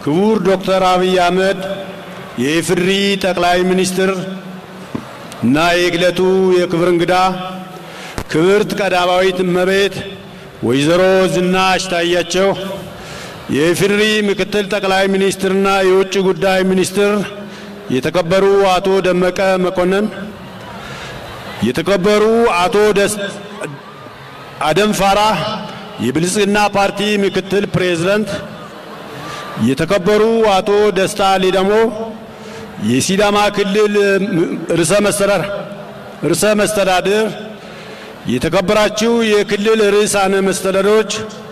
ክቡር ዶክተር አብይ አህመድ የኢፌዴሪ ጠቅላይ ሚኒስትር እና የዕለቱ የክብር እንግዳ ክብርት ቀዳማዊት እመቤት ወይዘሮ ዝናሽ ታያቸው፣ የኢፌዴሪ ምክትል ጠቅላይ ሚኒስትርና የውጭ ጉዳይ ሚኒስትር የተከበሩ አቶ ደመቀ መኮንን፣ የተከበሩ አቶ አደም ፋራህ የብልጽግና ፓርቲ ምክትል ፕሬዝዳንት፣ የተከበሩ አቶ ደስታ ሌዳሞ የሲዳማ ክልል ርዕሰ መስተዳድር፣ የተከበራችሁ የክልል ርዕሳነ መስተዳድሮች፣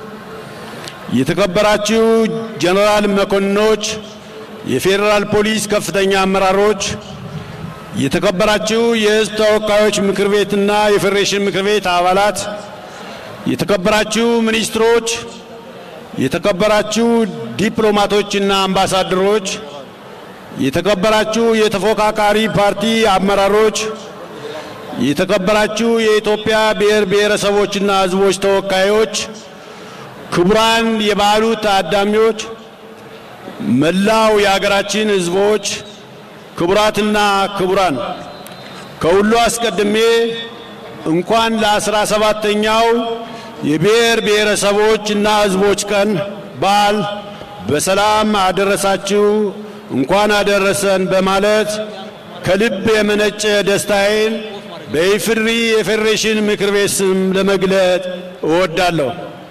የተከበራችሁ ጀነራል መኮንኖች፣ የፌዴራል ፖሊስ ከፍተኛ አመራሮች፣ የተከበራችሁ የሕዝብ ተወካዮች ምክር ቤትና የፌዴሬሽን ምክር ቤት አባላት፣ የተከበራችሁ ሚኒስትሮች፣ የተከበራችሁ ዲፕሎማቶችና አምባሳደሮች፣ የተከበራችሁ የተፎካካሪ ፓርቲ አመራሮች፣ የተከበራችሁ የኢትዮጵያ ብሔር ብሔረሰቦችና ሕዝቦች ተወካዮች፣ ክቡራን የበዓሉ ታዳሚዎች፣ መላው የሀገራችን ሕዝቦች፣ ክቡራትና ክቡራን፣ ከሁሉ አስቀድሜ እንኳን ለአስራ ሰባተኛው የብሔር ብሔረሰቦች እና ሕዝቦች ቀን በዓል በሰላም አደረሳችሁ እንኳን አደረሰን በማለት ከልብ የመነጨ ደስታዬን በኢፌዴሪ የፌዴሬሽን ምክር ቤት ስም ለመግለጥ እወዳለሁ።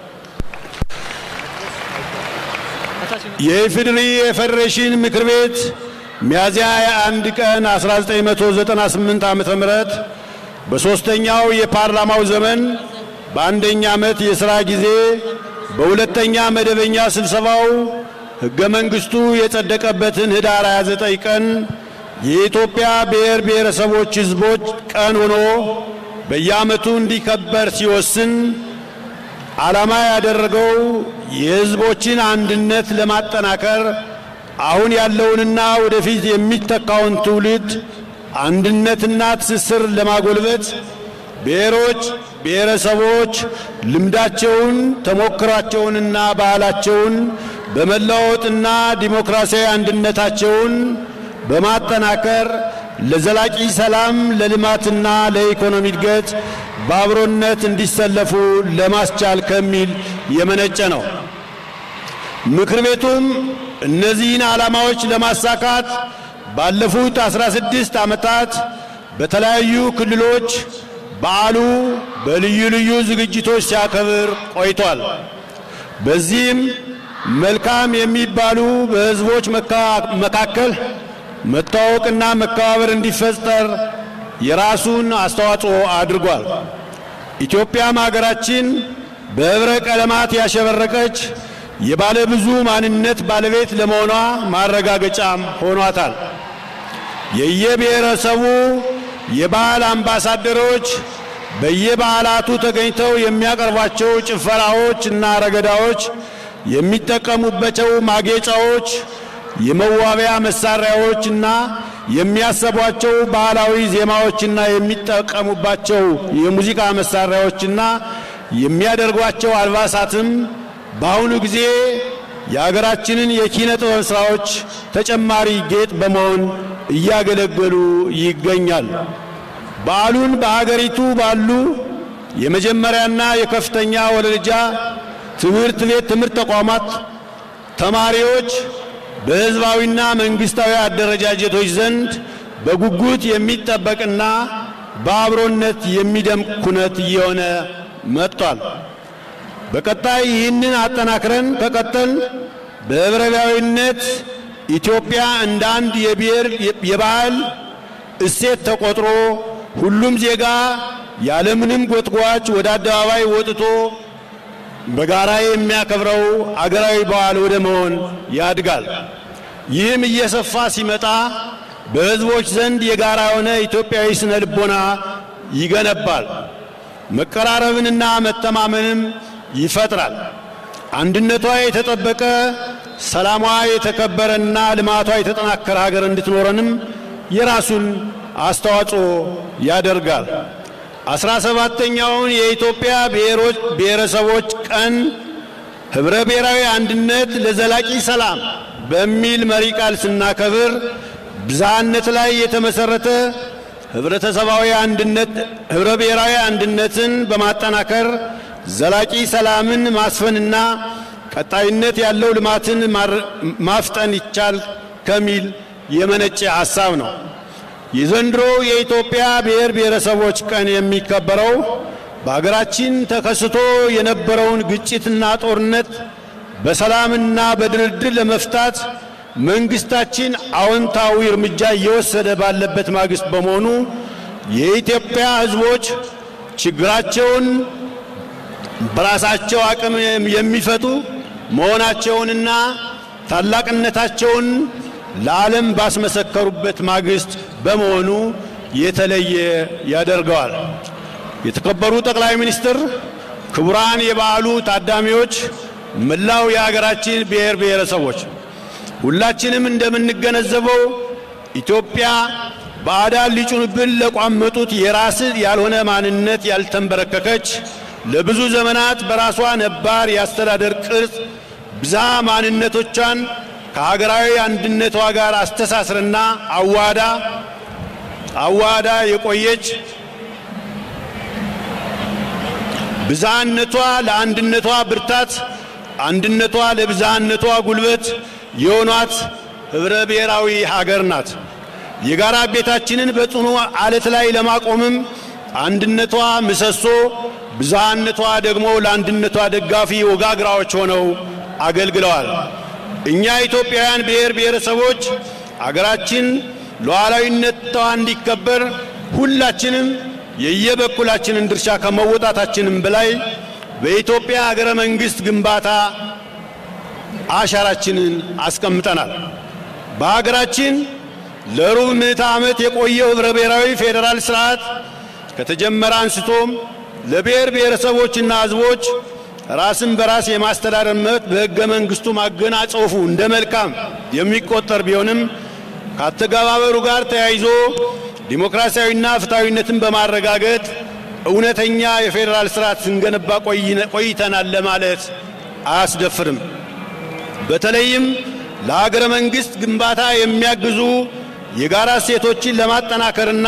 የኢፌዴሪ የፌዴሬሽን ምክር ቤት ሚያዝያ 21 ቀን 1998 ዓ.ም በሦስተኛው የፓርላማው ዘመን በአንደኛ ዓመት የሥራ ጊዜ በሁለተኛ መደበኛ ስብሰባው ሕገ መንግሥቱ የጸደቀበትን ኅዳር 29 ቀን የኢትዮጵያ ብሔር ብሔረሰቦች ሕዝቦች ቀን ሆኖ በየዓመቱ እንዲከበር ሲወስን ዓላማ ያደረገው የሕዝቦችን አንድነት ለማጠናከር አሁን ያለውንና ወደፊት የሚተካውን ትውልድ አንድነትና ትስስር ለማጎልበት ብሔሮች፣ ብሔረሰቦች ልምዳቸውን፣ ተሞክሯቸውንና ባህላቸውን በመለዋወጥና ዲሞክራሲያዊ አንድነታቸውን በማጠናከር ለዘላቂ ሰላም፣ ለልማትና ለኢኮኖሚ እድገት በአብሮነት እንዲሰለፉ ለማስቻል ከሚል የመነጨ ነው። ምክር ቤቱም እነዚህን ዓላማዎች ለማሳካት ባለፉት 16 ዓመታት በተለያዩ ክልሎች በዓሉ በልዩ ልዩ ዝግጅቶች ሲያከብር ቆይቷል። በዚህም መልካም የሚባሉ በሕዝቦች መካከል መታወቅና መከባበር እንዲፈጠር የራሱን አስተዋጽኦ አድርጓል። ኢትዮጵያም ሀገራችን በኅብረ ቀለማት ያሸበረቀች የባለ ብዙ ማንነት ባለቤት ለመሆኗ ማረጋገጫም ሆኗታል። የየብሔረሰቡ የባህል አምባሳደሮች በየበዓላቱ ተገኝተው የሚያቀርቧቸው ጭፈራዎች እና ረገዳዎች፣ የሚጠቀሙባቸው ማጌጫዎች፣ የመዋቢያ መሳሪያዎች እና የሚያሰቧቸው ባህላዊ ዜማዎችና የሚጠቀሙባቸው የሙዚቃ መሳሪያዎችና የሚያደርጓቸው አልባሳትም በአሁኑ ጊዜ የሀገራችንን የኪነ ጥበብ ሥራዎች ተጨማሪ ጌጥ በመሆን እያገለገሉ ይገኛል። በዓሉን በሀገሪቱ ባሉ የመጀመሪያና የከፍተኛ ወለደረጃ ትምህርት ቤት ትምህርት ተቋማት ተማሪዎች በሕዝባዊና መንግሥታዊ አደረጃጀቶች ዘንድ በጉጉት የሚጠበቅና በአብሮነት የሚደምቅ ኩነት እየሆነ መጥቷል። በቀጣይ ይህንን አጠናክረን ከቀጠል በኅብረ ብሔራዊነት ኢትዮጵያ እንደ አንድ የብሔር የባህል እሴት ተቆጥሮ ሁሉም ዜጋ ያለምንም ጎትጓች ወደ አደባባይ ወጥቶ በጋራ የሚያከብረው አገራዊ በዓል ወደ መሆን ያድጋል። ይህም እየሰፋ ሲመጣ በሕዝቦች ዘንድ የጋራ የሆነ ኢትዮጵያዊ ስነ ልቦና ይገነባል። መቀራረብንና መተማመንም ይፈጥራል። አንድነቷ የተጠበቀ ሰላሟ የተከበረና ልማቷ የተጠናከረ ሀገር እንድትኖረንም የራሱን አስተዋጽኦ ያደርጋል። አስራ ሰባተኛውን የኢትዮጵያ ብሔሮች ብሔረሰቦች ቀን ኅብረ ብሔራዊ አንድነት ለዘላቂ ሰላም በሚል መሪ ቃል ስናከብር ብዝሃነት ላይ የተመሰረተ ህብረተሰባዊ አንድነት ህብረ ብሔራዊ አንድነትን በማጠናከር ዘላቂ ሰላምን ማስፈንና ቀጣይነት ያለው ልማትን ማፍጠን ይቻል ከሚል የመነጨ ሐሳብ ነው። የዘንድሮ የኢትዮጵያ ብሔር ብሔረሰቦች ቀን የሚከበረው በአገራችን ተከስቶ የነበረውን ግጭትና ጦርነት በሰላምና በድርድር ለመፍታት መንግስታችን አዎንታዊ እርምጃ እየወሰደ ባለበት ማግስት በመሆኑ የኢትዮጵያ ሕዝቦች ችግራቸውን በራሳቸው አቅም የሚፈቱ መሆናቸውንና ታላቅነታቸውን ለዓለም ባስመሰከሩበት ማግስት በመሆኑ የተለየ ያደርገዋል። የተከበሩ ጠቅላይ ሚኒስትር፣ ክቡራን የበዓሉ ታዳሚዎች፣ መላው የሀገራችን ብሔር ብሔረሰቦች ሁላችንም እንደምንገነዘበው ኢትዮጵያ ባዕዳን ሊጩንብን ለቋመጡት የራስ ያልሆነ ማንነት ያልተንበረከከች ለብዙ ዘመናት በራሷ ነባር የአስተዳደር ቅርጽ ብዝሃ ማንነቶቿን ከሀገራዊ አንድነቷ ጋር አስተሳስርና አዋዳ አዋዳ የቆየች ብዝሃነቷ ለአንድነቷ ብርታት፣ አንድነቷ ለብዝሃነቷ ጉልበት የሆኗት ኅብረ ብሔራዊ ሀገር ናት። የጋራ ቤታችንን በጽኑ አለት ላይ ለማቆምም አንድነቷ ምሰሶ፣ ብዝሃነቷ ደግሞ ለአንድነቷ ደጋፊ ወጋግራዎች ሆነው አገልግለዋል። እኛ ኢትዮጵያውያን ብሔር ብሔረሰቦች አገራችን ሉዓላዊነቷ እንዲከበር ሁላችንም የየበኩላችንን ድርሻ ከመወጣታችንም በላይ በኢትዮጵያ ሀገረ መንግሥት ግንባታ አሻራችንን አስቀምጠናል። በሀገራችን ለሩብ ምዕተ ዓመት የቆየው ኅብረ ብሔራዊ ፌዴራል ሥርዓት ከተጀመረ አንስቶም ለብሔር ብሔረሰቦችና ሕዝቦች ራስን በራስ የማስተዳደር መብት በሕገ መንግሥቱ ማገናጸፉ እንደ መልካም የሚቆጠር ቢሆንም ከአተገባበሩ ጋር ተያይዞ ዲሞክራሲያዊና ፍትሐዊነትን በማረጋገጥ እውነተኛ የፌዴራል ሥርዓት ስንገነባ ቆይተናል ለማለት አያስደፍርም። በተለይም ለሀገረ መንግሥት ግንባታ የሚያግዙ የጋራ እሴቶችን ለማጠናከርና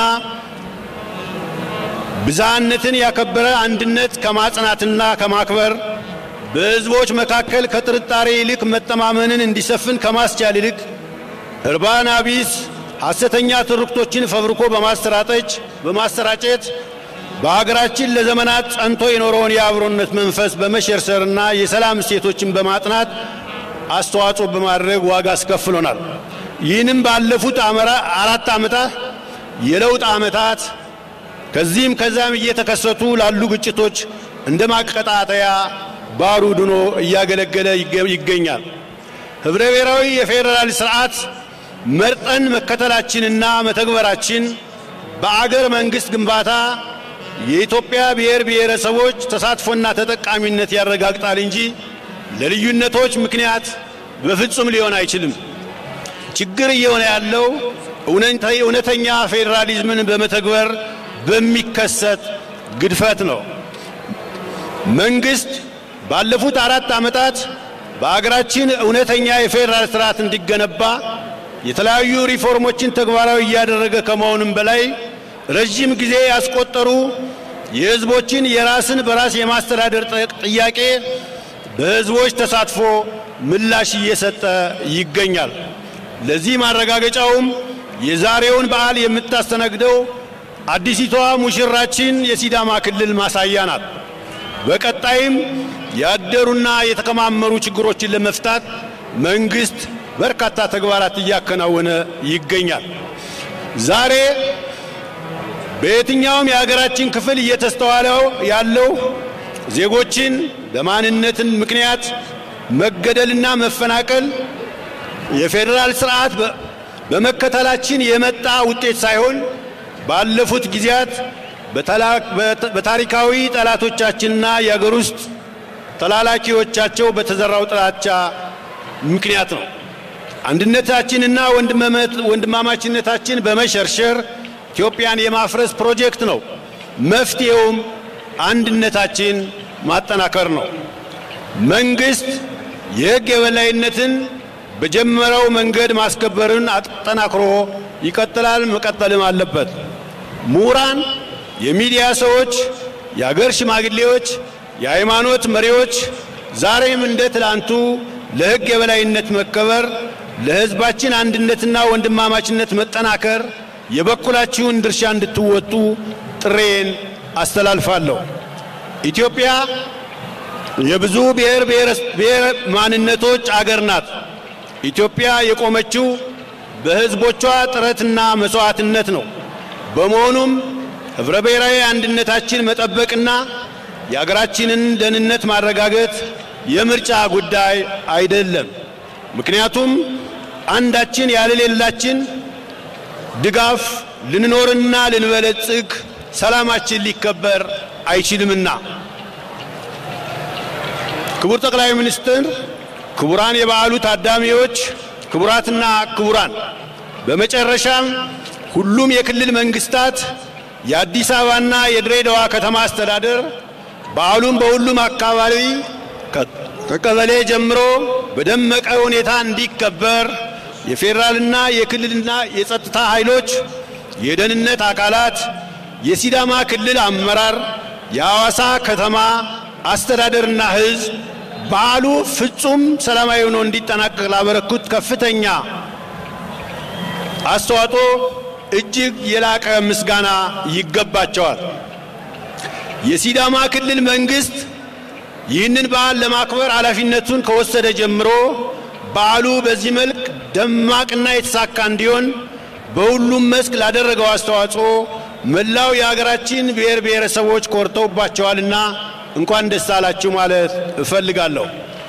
ብዝሃነትን ያከበረ አንድነት ከማጽናትና ከማክበር በሕዝቦች መካከል ከጥርጣሬ ይልቅ መተማመንን እንዲሰፍን ከማስቻል ይልቅ እርባና ቢስ ሐሰተኛ ትርክቶችን ፈብርኮ በማሰራጠች በማሰራጨት በሀገራችን ለዘመናት ጸንቶ የኖረውን የአብሮነት መንፈስ በመሸርሰርና የሰላም እሴቶችን በማጥናት አስተዋጽኦ በማድረግ ዋጋ አስከፍሎናል። ይህንም ባለፉት አራት ዓመታት የለውጥ ዓመታት ከዚህም ከዚያም እየተከሰቱ ላሉ ግጭቶች እንደ ማቀጣጠያ ባሩድ ሆኖ እያገለገለ ይገኛል። ኅብረ ብሔራዊ የፌዴራል ሥርዓት መርጠን መከተላችንና መተግበራችን በአገር መንግሥት ግንባታ የኢትዮጵያ ብሔር ብሔረሰቦች ተሳትፎና ተጠቃሚነት ያረጋግጣል እንጂ ለልዩነቶች ምክንያት በፍጹም ሊሆን አይችልም። ችግር እየሆነ ያለው እውነተኛ ፌዴራሊዝምን በመተግበር በሚከሰት ግድፈት ነው። መንግሥት ባለፉት አራት ዓመታት በአገራችን እውነተኛ የፌዴራል ሥርዓት እንዲገነባ የተለያዩ ሪፎርሞችን ተግባራዊ እያደረገ ከመሆኑም በላይ ረዥም ጊዜ ያስቆጠሩ የሕዝቦችን የራስን በራስ የማስተዳደር ጥያቄ በሕዝቦች ተሳትፎ ምላሽ እየሰጠ ይገኛል። ለዚህ ማረጋገጫውም የዛሬውን በዓል የምታስተናግደው አዲሲቷ ሙሽራችን የሲዳማ ክልል ማሳያ ናት። በቀጣይም ያደሩና የተከማመሩ ችግሮችን ለመፍታት መንግሥት በርካታ ተግባራት እያከናወነ ይገኛል። ዛሬ በየትኛውም የሀገራችን ክፍል እየተስተዋለው ያለው ዜጎችን በማንነትን ምክንያት መገደልና መፈናቀል የፌዴራል ስርዓት በመከተላችን የመጣ ውጤት ሳይሆን ባለፉት ጊዜያት በታሪካዊ ጠላቶቻችንና የአገር ውስጥ ተላላኪዎቻቸው በተዘራው ጥላቻ ምክንያት ነው። አንድነታችንና ወንድማማችነታችን በመሸርሸር ኢትዮጵያን የማፍረስ ፕሮጀክት ነው። መፍትሄውም አንድነታችን ማጠናከር ነው። መንግሥት የሕግ የበላይነትን በጀመረው መንገድ ማስከበርን አጠናክሮ ይቀጥላል፣ መቀጠልም አለበት። ምሁራን፣ የሚዲያ ሰዎች፣ የአገር ሽማግሌዎች፣ የሃይማኖት መሪዎች ዛሬም እንደ ትላንቱ ለሕግ የበላይነት መከበር፣ ለሕዝባችን አንድነትና ወንድማማችነት መጠናከር የበኩላችሁን ድርሻ እንድትወጡ ጥሬን አስተላልፋለሁ። ኢትዮጵያ የብዙ ብሔር ብሔር ማንነቶች አገር ናት። ኢትዮጵያ የቆመችው በሕዝቦቿ ጥረትና መስዋዕትነት ነው። በመሆኑም ኅብረ ብሔራዊ አንድነታችን መጠበቅና የአገራችንን ደህንነት ማረጋገጥ የምርጫ ጉዳይ አይደለም። ምክንያቱም አንዳችን ያለ ሌላችን ድጋፍ ልንኖርና ልንበለጽግ ሰላማችን ሊከበር አይችልምና። ክቡር ጠቅላይ ሚኒስትር፣ ክቡራን የበዓሉ ታዳሚዎች፣ ክቡራትና ክቡራን፣ በመጨረሻም ሁሉም የክልል መንግስታት፣ የአዲስ አበባና የድሬዳዋ ከተማ አስተዳደር በዓሉን በሁሉም አካባቢ ከቀበሌ ጀምሮ በደመቀ ሁኔታ እንዲከበር የፌዴራልና የክልልና የጸጥታ ኃይሎች፣ የደህንነት አካላት፣ የሲዳማ ክልል አመራር፣ የሐዋሳ ከተማ አስተዳደርና ሕዝብ በዓሉ ፍጹም ሰላማዊ ሆኖ እንዲጠናቀቅ ላበረኩት ከፍተኛ አስተዋጽኦ እጅግ የላቀ ምስጋና ይገባቸዋል። የሲዳማ ክልል መንግስት ይህንን በዓል ለማክበር ኃላፊነቱን ከወሰደ ጀምሮ በዓሉ በዚህ መልክ ደማቅና የተሳካ እንዲሆን በሁሉም መስክ ላደረገው አስተዋጽኦ መላው የሀገራችን ብሔር ብሔረሰቦች ኮርተውባቸዋልና እንኳን ደስ አላችሁ ማለት እፈልጋለሁ።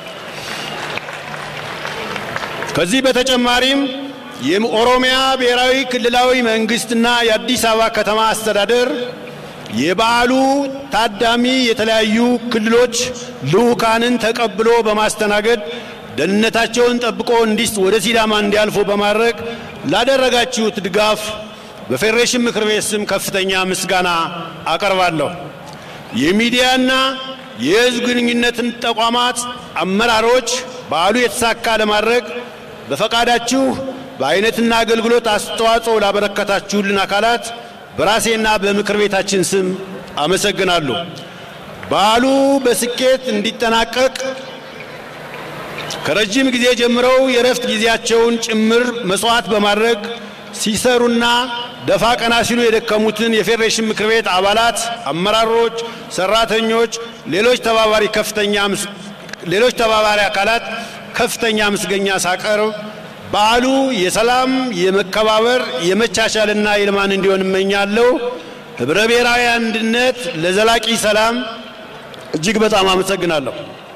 ከዚህ በተጨማሪም የኦሮሚያ ብሔራዊ ክልላዊ መንግስትና የአዲስ አበባ ከተማ አስተዳደር የበዓሉ ታዳሚ የተለያዩ ክልሎች ልዑካንን ተቀብሎ በማስተናገድ ደህንነታቸውን ጠብቆ እንዲስ ወደ ሲዳማ እንዲያልፉ በማድረግ ላደረጋችሁት ድጋፍ በፌዴሬሽን ምክር ቤት ስም ከፍተኛ ምስጋና አቀርባለሁ። የሚዲያና የሕዝብ ግንኙነትን ተቋማት አመራሮች በዓሉ የተሳካ ለማድረግ በፈቃዳችሁ በአይነትና አገልግሎት አስተዋጽኦ ላበረከታችሁልን አካላት በራሴና በምክር ቤታችን ስም አመሰግናለሁ። በዓሉ በስኬት እንዲጠናቀቅ ከረጅም ጊዜ ጀምረው የእረፍት ጊዜያቸውን ጭምር መስዋዕት በማድረግ ሲሰሩና ደፋ ቀና ሲሉ የደከሙትን የፌዴሬሽን ምክር ቤት አባላት፣ አመራሮች፣ ሰራተኞች፣ ሌሎች ተባባሪ ከፍተኛ ሌሎች ተባባሪ አካላት ከፍተኛ ምስገኛ ሳቀርብ በዓሉ የሰላም፣ የመከባበር፣ የመቻቻልና የልማን እንዲሆን እመኛለሁ። ህብረ ብሔራዊ አንድነት ለዘላቂ ሰላም እጅግ በጣም አመሰግናለሁ።